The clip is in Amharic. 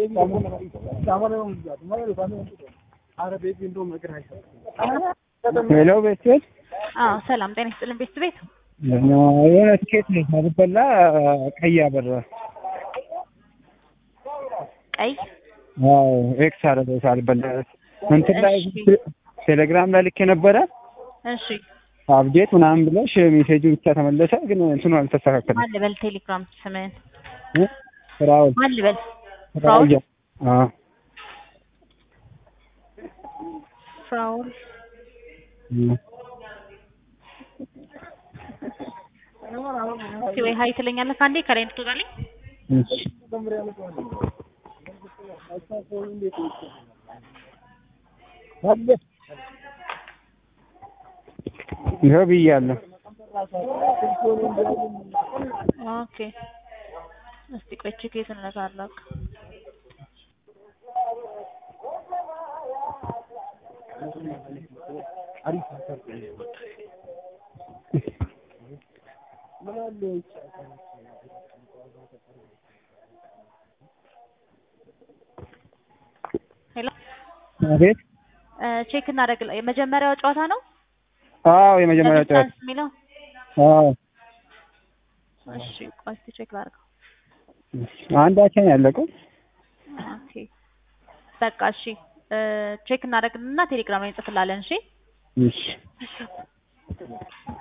ሄሎ ቤተሰብ አዎ ሰላም ጤና ይስጥልን ቤት ቤት የሆነ ትኬት ነው ሳልበላ ቀይ አበራ። ቀይ አዎ ኤክስ አደረገው ሳልበላ እንትን ላይ እሺ። ቴሌግራም ላይ ልክ የነበረ እሺ አፕዴት ምናምን ብለሽ ሜሴጁ ብቻ ተመለሰ፣ ግን እንትኑ አልተስተካከለም። ማን ልበል ቴሌግራም ስምህን እ? ፍራውል ማን ልበል ፍራውል አዎ ፍራውል እ። እስኪ ወይ ሀይ ትለኛለህ ከአንዴ ከላይ እንድትወጣልኝ እሺ ይኸው ብያለሁ። ኦኬ እስቲ ቆይ ቼክ እንነካለሁ ሄሎ አቤት። ቼክ እናደርግ የመጀመሪያው ጨዋታ ነው አዎ የመጀመሪያ ጨዋታ ዲስታንስ የሚለው አዎ እሺ ቆይ እስቲ ቼክ ላድርገው አንዳችን ያለቀው ኦኬ በቃ እሺ ቼክ እናደርግና ቴሌግራም ላይ እንጽፍላለን እሺ እሺ